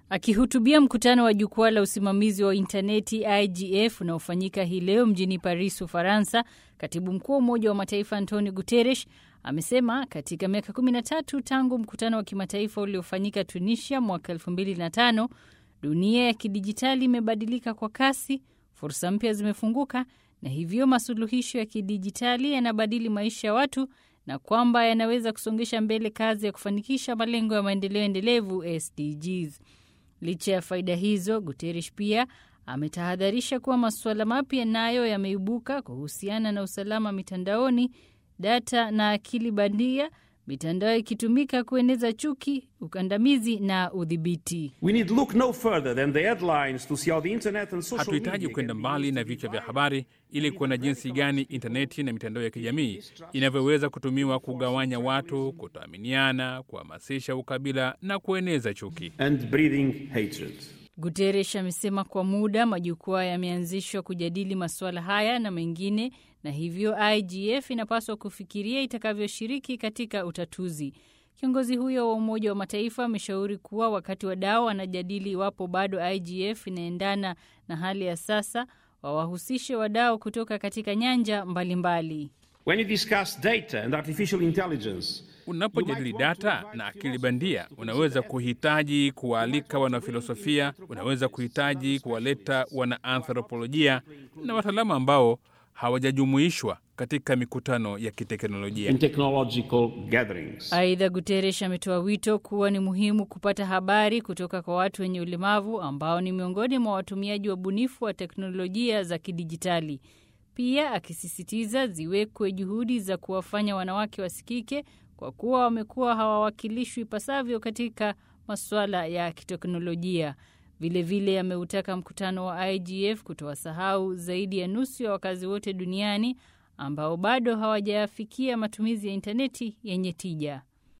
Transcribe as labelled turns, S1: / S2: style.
S1: Akihutubia mkutano wa jukwaa la usimamizi wa intaneti IGF unaofanyika hii leo mjini Paris, Ufaransa, katibu mkuu wa Umoja wa Mataifa Antonio Guterres amesema katika miaka 13 tangu mkutano wa kimataifa uliofanyika Tunisia mwaka 2005 dunia ya kidijitali imebadilika kwa kasi, fursa mpya zimefunguka na hivyo masuluhisho ya kidijitali yanabadili maisha ya watu na kwamba yanaweza kusongesha mbele kazi ya kufanikisha malengo ya maendeleo endelevu SDGs. Licha ya faida hizo, Guterres pia ametahadharisha kuwa masuala mapya nayo yameibuka kuhusiana na usalama mitandaoni, data na akili bandia, mitandao ikitumika kueneza chuki, ukandamizi na udhibiti.
S2: Hatuhitaji kwenda mbali na vichwa vya habari ili kuona jinsi gani intaneti na mitandao ya kijamii inavyoweza kutumiwa kugawanya watu, kutoaminiana, kuhamasisha ukabila na kueneza chuki.
S1: Guterres amesema kwa muda majukwaa yameanzishwa kujadili masuala haya na mengine, na hivyo IGF inapaswa kufikiria itakavyoshiriki katika utatuzi. Kiongozi huyo wa Umoja wa Mataifa ameshauri kuwa wakati wadau wanajadili iwapo bado IGF inaendana na hali ya sasa, wawahusishe wadau kutoka katika nyanja mbalimbali.
S2: Unapojadili data na akili bandia, unaweza kuhitaji kuwaalika wanafilosofia, unaweza kuhitaji kuwaleta wanaanthropolojia na wataalamu ambao hawajajumuishwa katika mikutano ya kiteknolojia.
S1: Aidha, Guterres ametoa wito kuwa ni muhimu kupata habari kutoka kwa watu wenye ulemavu ambao ni miongoni mwa watumiaji wabunifu wa teknolojia za kidijitali, pia akisisitiza ziwekwe juhudi za kuwafanya wanawake wasikike kwa kuwa wamekuwa hawawakilishwi ipasavyo katika masuala ya kiteknolojia. Vilevile ameutaka mkutano wa IGF kutowasahau zaidi ya nusu ya wakazi wote duniani ambao bado hawajafikia matumizi ya intaneti yenye tija.